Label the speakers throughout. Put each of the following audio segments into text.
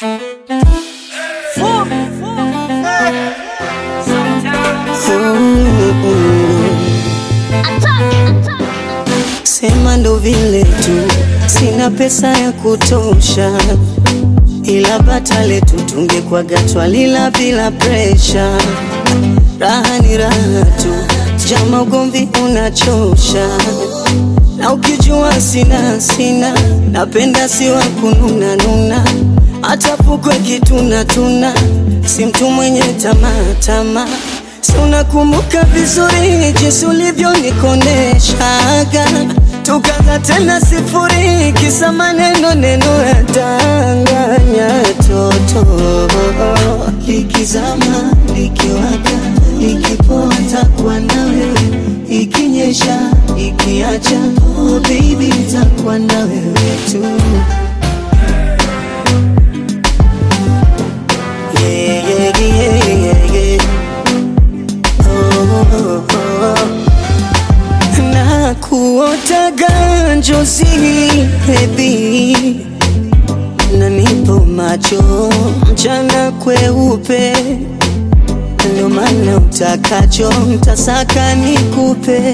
Speaker 1: Sema ndo vile tu, sina pesa ya kutosha, ila bata letu tungekwaga twalila bila presha. Raha ni raha tu, jama ugomvi unachosha, na ukijua sina sina, napenda si wa kununa nuna, hata pukwe kituna tuna, si mtu mwenye tamaa tamaa Si unakumbuka vizuri jinsi ulivyonikoneshaga, tukaza tena sifuri, kisa maneno neno ya danganya toto likizama likiwaka likipoa takuwa na wewe, ikinyesha ikiacha, oh baby takuwa na wewe tu yeah, yeah, yeah, yeah, yeah. na kuotaga njozi bebi, na nipo macho mchana kweupe, ndio maana utakacho mtasaka nikupe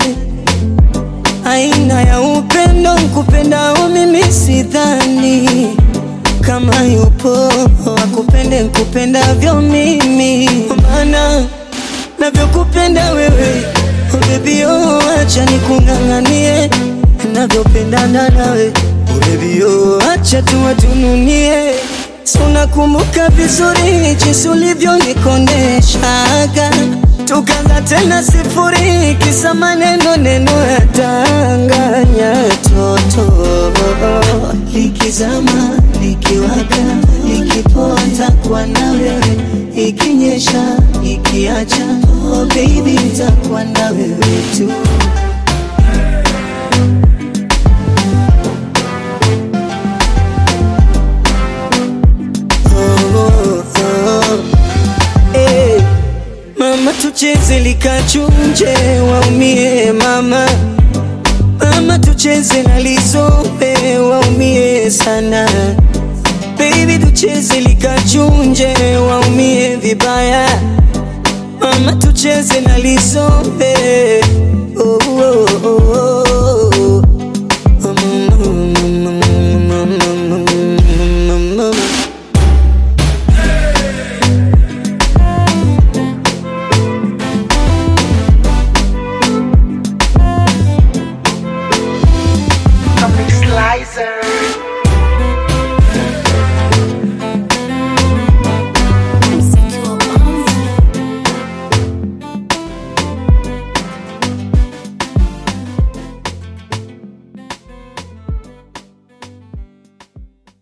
Speaker 1: aina ya upendo nkupendao mimi sidhani kama yupo akupende nkupendavyo mimi, maana navyokupenda wewe oh baby oh, acha nikung'ang'anie navyopendana nawe oh baby oh, acha tuwatununie Si unakumbuka vizuri jinsi ulivyonikoneshaga, tukaanza tena sifuri, kisa maneno neno ya danganya toto likizama likiwaka likipoa takuwa na wewe, ikinyesha ikiacha, oh baby takuwa na wewe tu. Oh, oh, eh. Mama tucheze likachunje waumie mama Mama tucheze na lizombe waumie sana Baby tucheze likachunje waumie vibaya Mama tucheze na lizombe